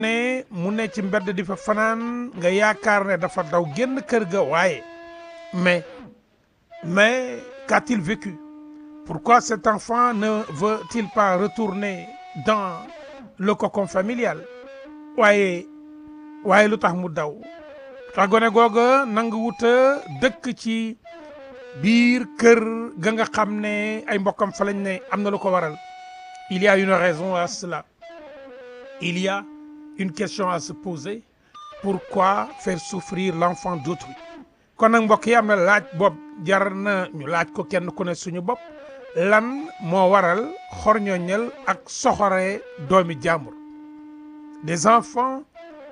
ne mu ne ci mbedd di fa fanaan nga yaakaar ne dafa daw génn kër ga waaye mais mais qu'a-t-il vécu pourquoi cet enfant ne veut-il pas retourner dans le cocon familial waaye waaye lu tax mu daw tax gone googa nanga wuta dëkk ci biir kër ga nga xam ne ay mbokkam fa lañ ne am na lu ko waral il y a une raison à cela il y a une question à se poser pourquoi faire souffrir l'enfant d'autrui kon nag mbokk yi am na laaj bopp jar na ñu laaj ko kenn ku ne suñu bopp lan moo waral xorñoñal ak soxore doomi jàmbur des enfants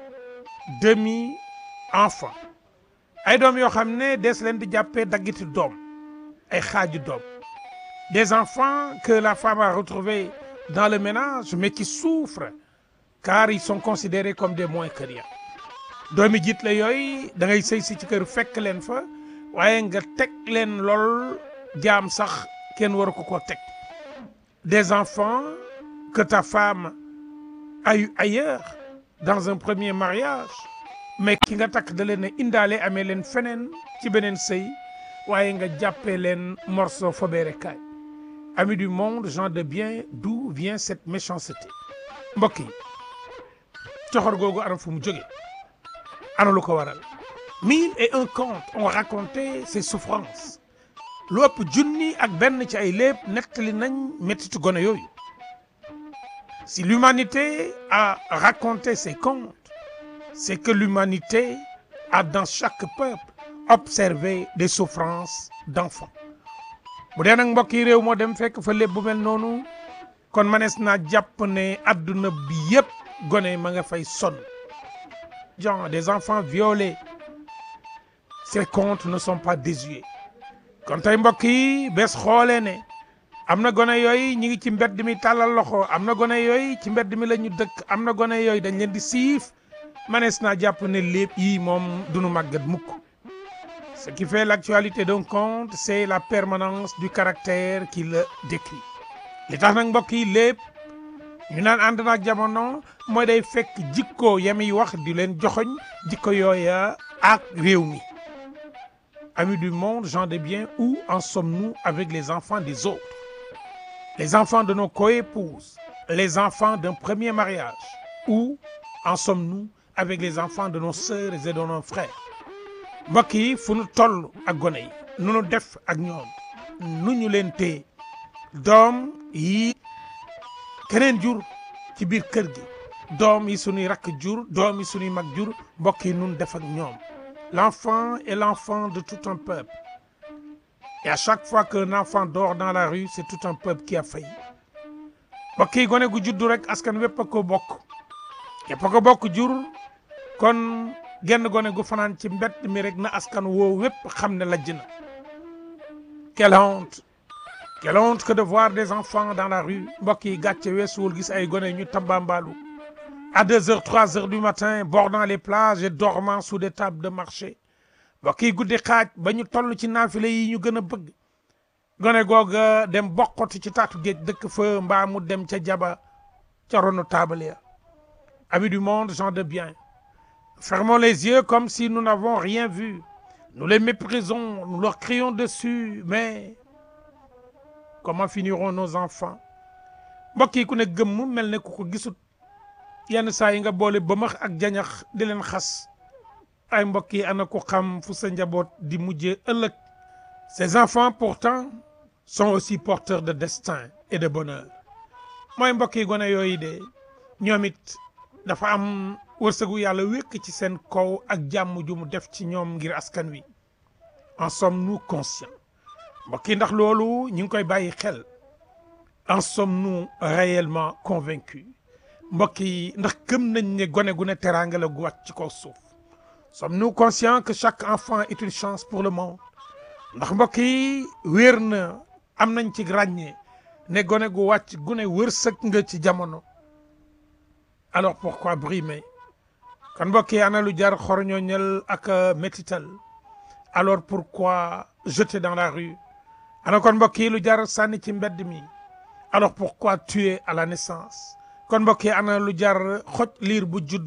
demi enfants ay doom yoo xam ne des leen di jàppee daggiti doom ay xaaju doom des enfants que la femme a retrouvés dans le ménage mais qui souffrent car ils sont considérés comme des moins que rien doomi jiit la yooyu da ngay sëy si ci kër fekk leen fa waaye nga teg leen lool jaam sax kenn waru ko ko teg des enfants que ta femme a eu ailleurs dans un premier mariage mais ki nga takk da leen a indaale amee leen feneen ci beneen sëy waaye nga jàppee leen morceau fobeere kaay amis du monde gens de bien d'où vient cette méchanceté mbokk yi coxor googu anam fu mu jóge ana lu ko waral mille et un contes ont raconté ces souffrances lu ëpp junni ak benn ci ay léeb nettali nañ mettitu gone yooyu si l'humanité a raconté ces contes c'est que l'humanité a dans chaque peuple observé des souffrances d'enfants bu dee nag mbokk yi réew moo dem fekk fa léeb bu mel noonu kon manees naa jàpp ne adduna bi yépp gone ma nga fay sonn genre des enfants violés ces contes ne sont pas désuets kon tey mbokk yi bés xoolee ne am na gone yooyu ñi ngi ci mbedd mi tàllal loxo am na gone yooyu ci mbedd mi la ñu dëkk am na gone yooyu dañ leen di siif manees naa jàpp ne lépp yi moom duñu màggat mukk ce qui fait l'actualité d'un conte c'est la permanence du caractère qui le décrit li tax nag mbokk yi lépp ñu naan ànd naag jamono mooy day fekk jikko yami wax di leen joxoñ jikko yooya ak réew mi amis du monde gens de bien où en sommes-nous avec les enfants des autres les enfants de nos coépouses les enfants d'un premier mariage où en sommes-nous avec les enfants de nos sœurs et de nos frères mbokk yi fu nu toll ak gone yi nu nu def ak ñoom nu ñu leen téye doom yi keneen jur ci biir kër gi doom yi suñuy rakk jur doom yi suñuy mag jur mbokk yi nun def ak ñoom l'enfant est l'enfant de tout un peuple et à chaque fois qu'un enfant dort dans la rue c'est tout un peuple qui a failli mbokk yi gone gu juddu rek askan wépp a ko bokk yépp a ko bokk jur kon genn gone gu fanaan ci mbett mi rek na askan woo wépp xam ne lajj na quelle honte quelle honte que de voir des enfants dans la rue mbokk yi gàcce weesuwul gis ay gone ñu tambambaalu à deux heures trois heures du matin bordant les plages et dormant sous des tables de marché mbokk yi guddi xaaj ba ñu toll ci naafile yi ñu gën a bëgg gone googa dem bokkoti ci taatu géej dëkk fa mbaa mu dem ca jaba ca ronu taabal ya amis du monde gens de bien fermons les yeux comme si nous n'avons rien vu nous les méprisons nous leur crions dessus mais comment finiront nos enfants mbokk yi ku ne gëmm mel ne ku ko gisut yenn saa yi nga boole bëmax ak jañax di leen xas ay mbokk yi ana ko xam fu sa njaboot di mujjee ëllëg ces enfants pourtant sont aussi porteurs de destin et de bonheur mooy mbokk yi gone yooyu de ñoom it dafa am wërsëgu yàlla wékk ci seen kaw ak jàmm ju mu def ci ñoom ngir askan wi en sommes-nous conscients mbokk yi ndax loolu ñu ngi koy bàyyi xel en sommes-nous réellement convaincus mbokk yi ndax gëm nañ ne gone gu ne teraanga la gu wàcc ci kaw suuf sommes-nous conscients que chaque enfant est une chance pour le monde ndax mbokk yi wéer na am nañ ci ràññee ne gone gu wàcc gu ne wërsëg nga ci jamono alors pourquoi brimer kon mbokk yi ana lu jar xorñooñal ak métital alors pourquoi jeter dans la rue ana kon mbokk yi lu jar sànni ci mbedd mi alors pourquoi tuer à la naissance kon mbokk yi ana lu jar xoj liir bu judd